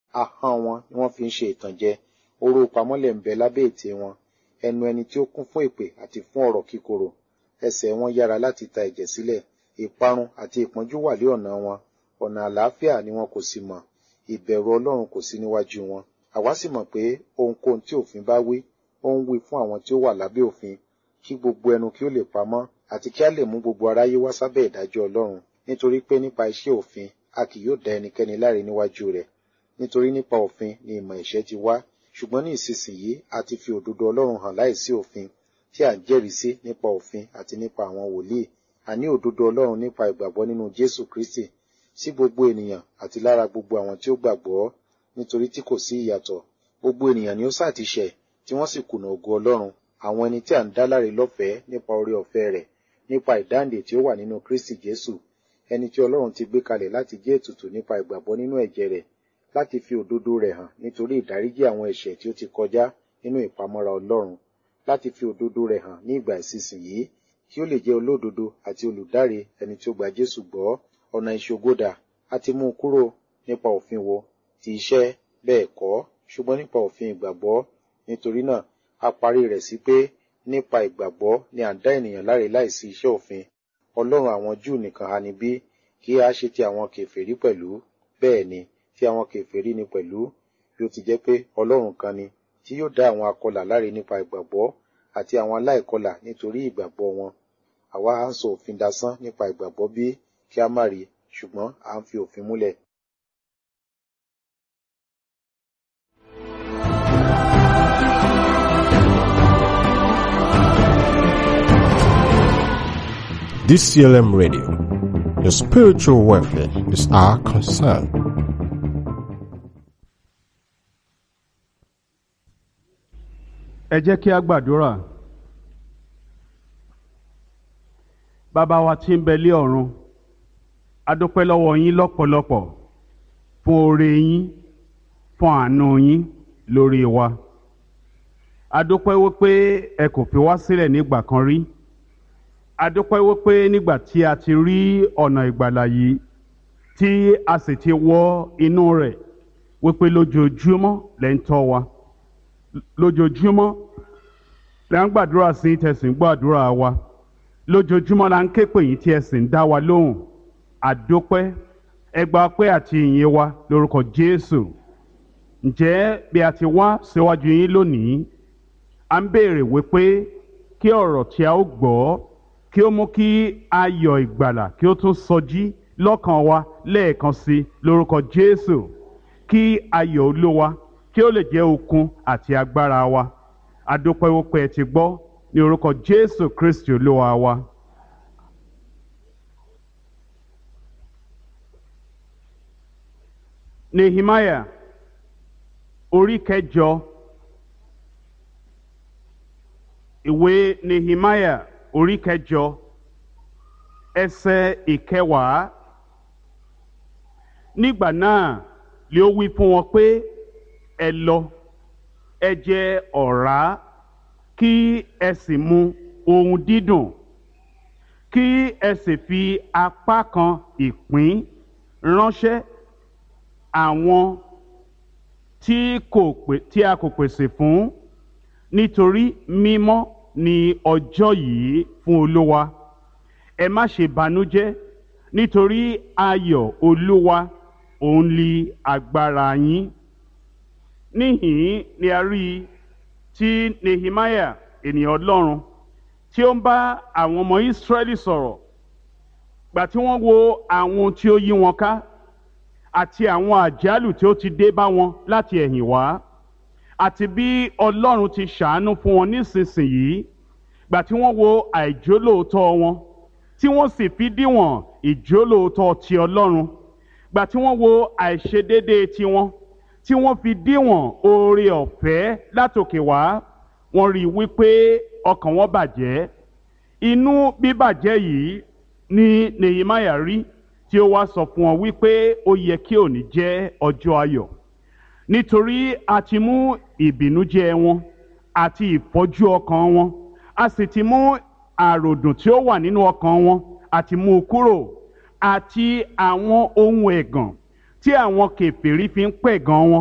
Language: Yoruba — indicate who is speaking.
Speaker 1: ahọ́n wọn ni wọ́n fi ń ṣe ìtànjẹ oró pamọ́lẹ̀ ń bẹ lábẹ́ ètè wọn ẹnu ẹni tí ó kún fún èpè àti fún ọ̀rọ̀ kíkorò ẹsẹ̀ wọn yára láti ta ẹ̀jẹ̀ sílẹ̀ ìparun àti ìpọ́njú wà lé ọ̀nà wọn ọ̀nà àlàáfíà ni wọn kò sì mọ̀ ìbẹ̀rù ọlọ́run kò sí níwájú wọn àwa sì mọ̀ pé ohunkóhun tí òfin bá wí ó ń wí fún àwọn tí ó wà lábẹ́ òfin kí gbogbo ẹnu kí ó lè pamọ́ àti kí a lè mú gbogbo aráyé wá sábẹ́ ìdájọ́ ọlọ́run nítorí pé nípa iṣẹ́ òfin a kì yóò dá ẹnikẹ́ni láre níwájú rẹ̀ nítorí nípa òfin ni ìmọ̀ ìṣẹ́ ti wá ṣùgbọ́n ní ìsinsìnyí a ti fi òdodo ọlọ́run hàn láìsí òfin tí à ń jẹ́rìí sí nípa òfin àti nípa àwọn wòlíì àní òdodo ọlọ́run nípa ìgbàgbọ́ nínú jésù kristi sí gbogbo ènìyàn àti lára gbogbo àwọn tí ó gbàgbọ́ nítorí tí kò sí ìyàtọ̀ gbogbo ènìyàn ni ó sá ti ṣẹ̀ tí wọ́n sì kùnà ògo ọlọ́run àwọn ẹni tí à ń dá láre lọ́fẹ̀ẹ́ nípa oore ọ̀fẹ́ rẹ̀ nípa ìdáǹdè tí ó wà nínú kristi jésù ẹni tí ọlọ́run ti gbé kalẹ̀ láti jẹ́ ètùtù nípa ìgbàgbọ́ nínú ẹ̀jẹ̀ rẹ̀ láti fi òdodo rẹ̀ hàn nítorí ìdáríjì àwọn ẹ̀ṣẹ̀ tí ó ti kọjá nínú ìpamọ́ra ọlọ́run láti fi òdodo rẹ̀ hàn ní ìgbà ìsinsìnyí kí ó lè jẹ́ olódodo àti olùdáre ẹni tí ó gba jésù gbọ́ ọ̀nà ìṣògodà a ti mú un kúrò nípa òfin wo ti iṣẹ́ bẹ́ẹ̀ kọ́ ṣùgbọ́n nípa òfin ìgbàgbọ́ nítorí náà a parí rẹ̀ sí pé nípa ìgbàgbọ́ ni à ń dá ènìyàn láre láìsí iṣẹ́ òfin ọlọ́run àwọn júù nìkan ha ni bí kí a ṣe ti àwọn kèfèrí pẹ̀lú bẹ́ẹ̀ ni tí àwọn kèfèrí ni pẹ̀lú bí ó ti jẹ́ pé ọlọ́run kan ni tí yóò dá àwọn akọlà láre nípa ìgbàgbọ́ àti àwọn aláìkọlà nítorí ìgbàgbọ́ wọn àwa à ń sọ òfin dasán nípa ìgbàgbọ́ bí kí a má rí ṣùgbọ́n à ń fi òfin múlẹ̀.
Speaker 2: DCLM Radio. Your spiritual welfare is our concern.
Speaker 3: ẹ jẹ́ kí a gbàdúrà bàbá wa tí ń bẹ lé ọ̀run a dúpẹ́ lọ́wọ́ yín lọ́pọ̀lọpọ̀ fún oore yín fún àánú yín lórí wa a dúpẹ́ wípé ẹ kò fi wá sílẹ̀ nígbà kan rí a dúpẹ́ wípé nígbà tí a ti rí ọ̀nà ìgbàlà yìí tí a sì ti wọ inú rẹ̀ wípé lójoojúmọ́ lẹ́ ń tọ́ wa lójoojúmọ́ la ń gbàdúrà sí tẹ̀sí ń gbàdúrà wa lójoojúmọ́ la ń ké pè yín tí ẹ sì ń dá wa lóhùn àdópẹ́ ẹgbàá pé àti ìyìn wa lórúkọ Jésù ǹjẹ́ bí a ti wá síwájú yín lónìí à ń béèrè wípé kí ọ̀rọ̀ tí a ó gbọ́ kí ó mú kí ayọ̀ ìgbàlà kí ó tún sọjí lọ́kàn wa lẹ́ẹ̀kan sí lórúkọ Jésù kí ayọ̀ Olúwa kí ó lè jẹ́ okun àti agbára wa adúpẹ́ wípé ẹ ti gbọ́ ní orúkọ Jésù Kristi Olúwa wa. Nehemiah orí kẹjọ ìwé Nehemiah orí kẹjọ ẹsẹ̀ ìkẹwàá nígbà náà lé ó wí fún wọn pé ẹ lọ ẹ jẹ ọ̀rá kí ẹ sì mu ohun dídùn kí ẹ sì fi apá kan ìpín ránṣẹ́ àwọn tí kò pè tí a kò pèsè fún nítorí mímọ́ ni ọjọ́ yìí fún Olúwa ẹ má ṣe banújẹ́ nítorí ayọ̀ Olúwa òun li agbára yín níhìn ni a rí i tí Nehemiah ènìyàn Ọlọ́run tí ó ń bá àwọn ọmọ Ísírẹ́lì sọ̀rọ̀ gbà tí wọ́n wo àwọn tí ó yí wọn ká àti àwọn àjálù tí ó ti dé bá wọn láti ẹ̀yìn wá àti bí Ọlọ́run ti ṣàánú fún wọn nísinsìnyí gbà tí wọ́n wo àìjólóòótọ́ wọn tí wọ́n sì fi díwọ̀n ìjólóòótọ́ ti Ọlọ́run gbà tí wọ́n wo àìṣedéédéé tiwọn tí wọ́n fi díwọ̀n oore ọ̀fẹ́ látòkè wá wọ́n rí i wípé ọkàn wọn bàjẹ́ inú bíbàjẹ́ yìí ni Nehemiah rí tí ó wá sọ fún wọn wípé ó yẹ kí òní jẹ́ ọjọ́ ayọ̀ nítorí a ti mú ìbìnújẹ́ wọn àti ìfọ́jú ọkàn wọn a sì ti mú àròdùn tí ó wà nínú ọkàn wọn àti mú u kúrò àti àwọn ohun ẹ̀gàn tí àwọn kèfèrí fi ń pẹ̀gàn wọn